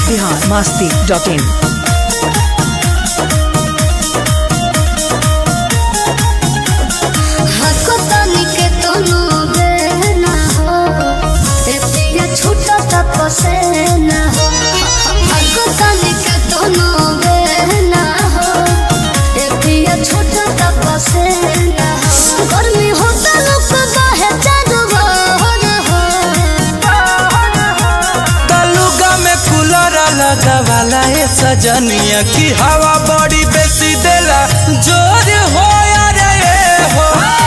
Bihar Masti dot in हको तनिके तोनो बेना हो ए पिया छूटा तपसे ना हो हको तनिके तोनो बेना हो ए पिया छूटा तपसे ना हो गर्मी होता लोक बाहे चारो बहर हो तलुगा में कूलर लगावाला ए सजनिया की हवा बड़ी बेसी देला जोर हो यार ए हो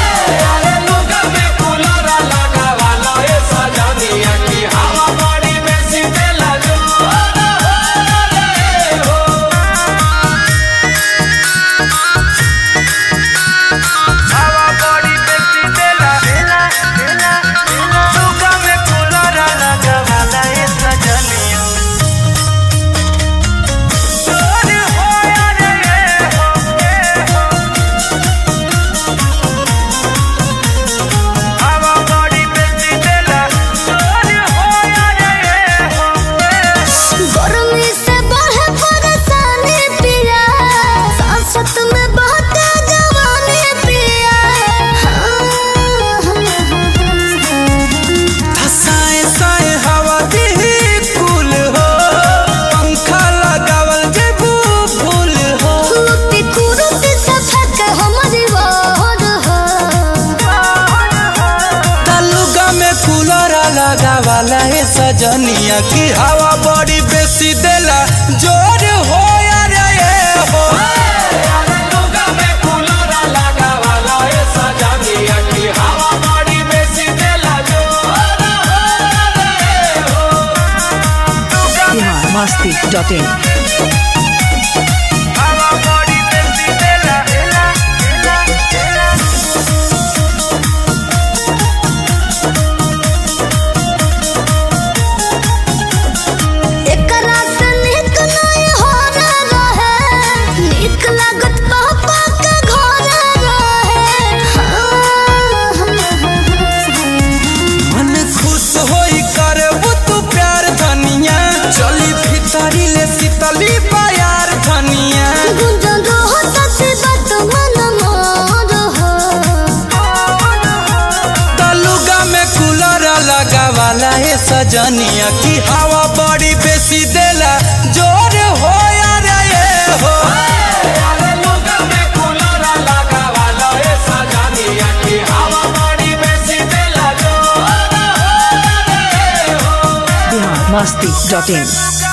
हवा बड़ी बेसी देला तलुगा में कूलर लगावाला ए सजनिया जोर हो यार ए हो ए हो हवा बड़ी बेसी देला जोर हो यार ए हो ए हो गर्मी से बढ़े परेशानी पिया सांसत में बहते जवानी पिया साए साए हवा दिही कुल हो पंखा लगावल जेबू फूल हो कुरुती कुरुती सफक हमारी वार हो तलुगा में कूलर लगावाला है सजनिया की हवा बड़ी बेसी देला जोर हो यार ये हो बिहार मस्ती डॉट इन हवा बड़ी बेसी देला देला देला देला एकरा से निक नहीं हो रहे निक लागत पापा के घर रहे मन खुश होई करबू तू प्यार धनिया चली भीतरी ले शीतली प्यार धनिया गुंजन रहो सच्ची बात मन मोर हो तलुगा में कूलर लगावाला है सजनिया की हवा बड़ी बेसी देला जोर हो यार ये हो बिहार मस्ती डॉट इन